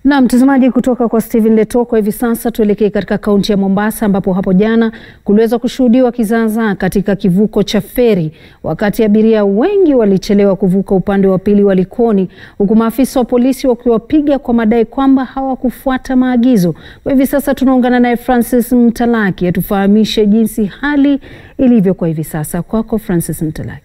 Na mtazamaji, kutoka kwa Steven Letoko, hivi sasa tuelekee katika kaunti ya Mombasa ambapo hapo jana kuliweza kushuhudiwa kizaazaa katika kivuko cha feri, wakati abiria wengi walichelewa kuvuka upande wa pili wa Likoni, huku maafisa wa polisi wakiwapiga kwa madai kwamba hawakufuata maagizo. Kwa hivi sasa tunaungana naye Francis Mtalaki atufahamishe jinsi hali ilivyo kwa hivi sasa. Kwako Francis Mtalaki.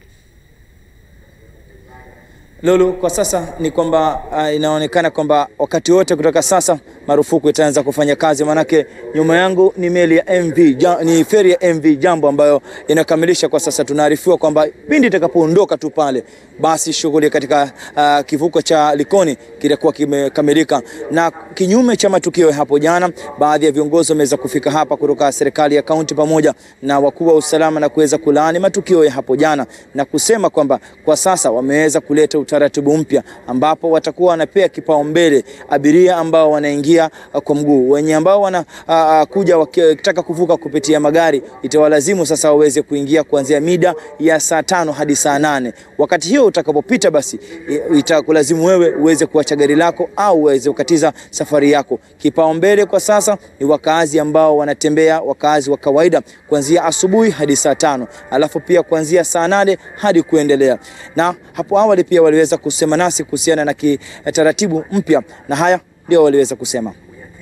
Lulu, kwa sasa ni kwamba uh, inaonekana kwamba wakati wote kutoka sasa marufuku itaanza kufanya kazi, manake nyuma yangu ni meli ya MV ja, ni feri ya MV Jambo ambayo inakamilisha kwa sasa. Tunaarifiwa kwamba pindi itakapoondoka tu pale, basi shughuli katika uh, kivuko cha Likoni kitakuwa kimekamilika. Na kinyume cha matukio hapo jana, baadhi ya viongozi wameweza kufika hapa kutoka serikali ya kaunti pamoja na wakuu wa usalama na kuweza kulaani matukio ya hapo jana na kusema kwamba kwa sasa wameweza kuleta utaratibu mpya ambapo watakuwa wanapea kipaumbele abiria ambao wanaingia kwa mguu. Wenye ambao wanakuja wakitaka kuvuka kupitia magari, itawalazimu sasa waweze kuingia kuanzia mida ya saa tano hadi saa nane. Wakati hiyo utakapopita, basi itakulazimu wewe uweze kuacha gari lako au uweze kukatiza safari yako. Kipaumbele kwa sasa ni wakaazi ambao wanatembea, wakaazi wa kawaida, kuanzia asubuhi hadi saa tano, alafu pia kuanzia saa nane hadi kuendelea. Na hapo awali pia waliweza kusema nasi kuhusiana na kitaratibu mpya, na haya ndio waliweza kusema.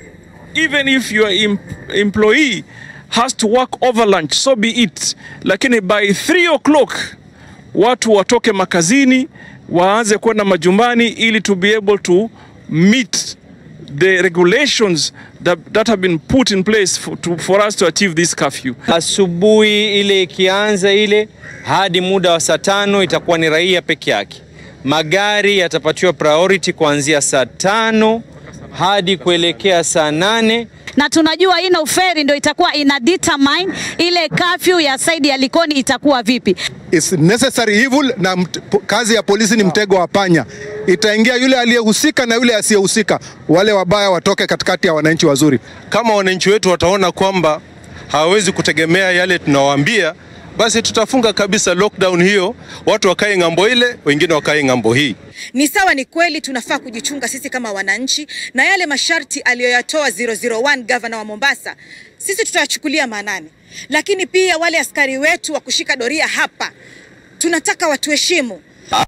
Even if your em employee has to work over lunch, so be it, lakini by 3 o'clock watu watoke makazini waanze kwenda majumbani ili to be able to meet the regulations that, that have been put in place for, to, for us to achieve this curfew. Asubuhi ile ikianza ile hadi muda wa saa tano itakuwa ni raia peke yake. Magari yatapatiwa priority kuanzia saa tano hadi kuelekea saa nane na tunajua ino feri ndio itakuwa ina determine ile curfew ya saidi ya Likoni itakuwa vipi. It's necessary evil, na kazi ya polisi ni mtego wa panya. Itaingia yule aliyehusika na yule asiyehusika, wale wabaya watoke katikati ya wananchi wazuri. Kama wananchi wetu wataona kwamba hawawezi kutegemea yale tunawaambia, basi tutafunga kabisa lockdown hiyo, watu wakae ng'ambo ile, wengine wakae ng'ambo hii. Ni sawa, ni kweli tunafaa kujichunga sisi kama wananchi, na yale masharti aliyoyatoa 001 gavana wa Mombasa sisi tutayachukulia maanani, lakini pia wale askari wetu wa kushika doria hapa tunataka watuheshimu.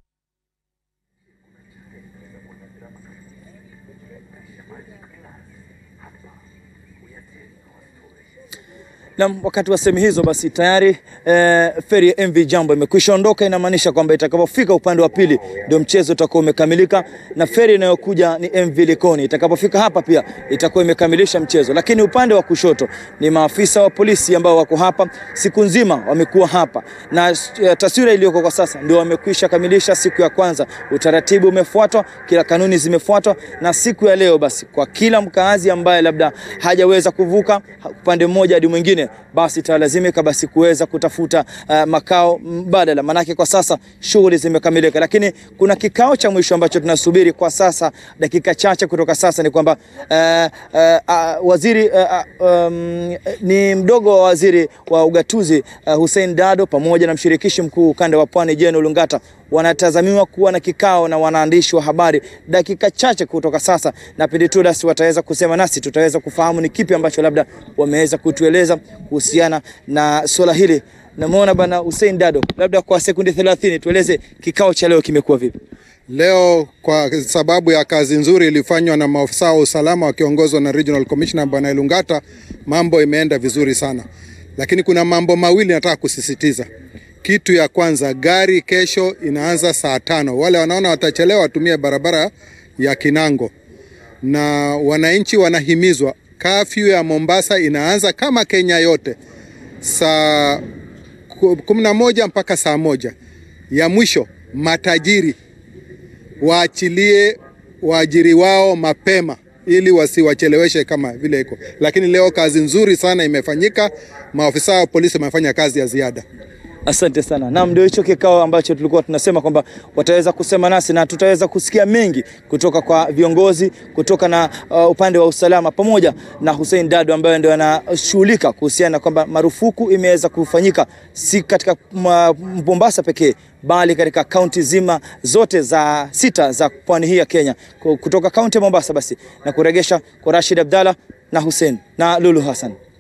Na wakati wa sehemu hizo basi tayari eh, feri ya MV Jambo imekwisha ondoka. Inamaanisha kwamba itakapofika upande wa pili ndio mchezo utakuwa umekamilika, na feri inayokuja ni MV Likoni. Itakapofika hapa pia itakuwa imekamilisha mchezo, lakini upande wa kushoto ni maafisa wa polisi ambao wako hapa siku nzima, wamekuwa hapa na uh, taswira iliyoko kwa sasa ndio wamekwisha kamilisha siku ya kwanza. Utaratibu umefuatwa, kila kanuni zimefuatwa, na siku ya leo basi kwa kila mkaazi ambaye labda hajaweza kuvuka upande mmoja hadi mwingine basi italazimika basi kuweza kutafuta uh, makao mbadala, manake kwa sasa shughuli zimekamilika, lakini kuna kikao cha mwisho ambacho tunasubiri kwa sasa. Dakika chache kutoka sasa ni kwamba uh, uh, uh, waziri uh, um, ni mdogo wa waziri wa ugatuzi uh, Hussein Dado pamoja na mshirikishi mkuu ukanda wa Pwani Jane Olungata wanatazamiwa kuwa na kikao na wanaandishi wa habari dakika chache kutoka sasa, na pindi tu basi wataweza kusema nasi, tutaweza kufahamu ni kipi ambacho labda wameweza kutueleza kuhusiana na swala hili. Namuona bwana Hussein Dado, labda kwa sekundi 30 tueleze kikao cha leo kimekuwa vipi? Leo kwa sababu ya kazi nzuri ilifanywa na maafisa wa usalama wakiongozwa na Regional Commissioner Bwana Elungata, mambo imeenda vizuri sana, lakini kuna mambo mawili nataka kusisitiza. Kitu ya kwanza, gari kesho inaanza saa tano. Wale wanaona watachelewa watumie barabara ya Kinango, na wananchi wanahimizwa. Kafyu ya Mombasa inaanza kama Kenya yote saa kumi na moja mpaka saa moja. Ya mwisho, matajiri waachilie waajiri wao mapema ili wasiwacheleweshe kama vile iko. Lakini leo kazi nzuri sana imefanyika, maafisa wa polisi wamefanya kazi ya ziada. Asante sana. Naam, ndio hicho kikao ambacho tulikuwa tunasema kwamba wataweza kusema nasi na tutaweza kusikia mengi kutoka kwa viongozi kutoka na uh, upande wa usalama pamoja na Hussein Dado ambaye ndio anashughulika kuhusiana na kwamba marufuku imeweza kufanyika si katika ma- Mombasa pekee bali katika kaunti zima zote za sita za pwani hii ya Kenya Ku- kutoka kaunti ya Mombasa basi na kuregesha kwa Rashid Abdalla na Hussein na Lulu Hassan.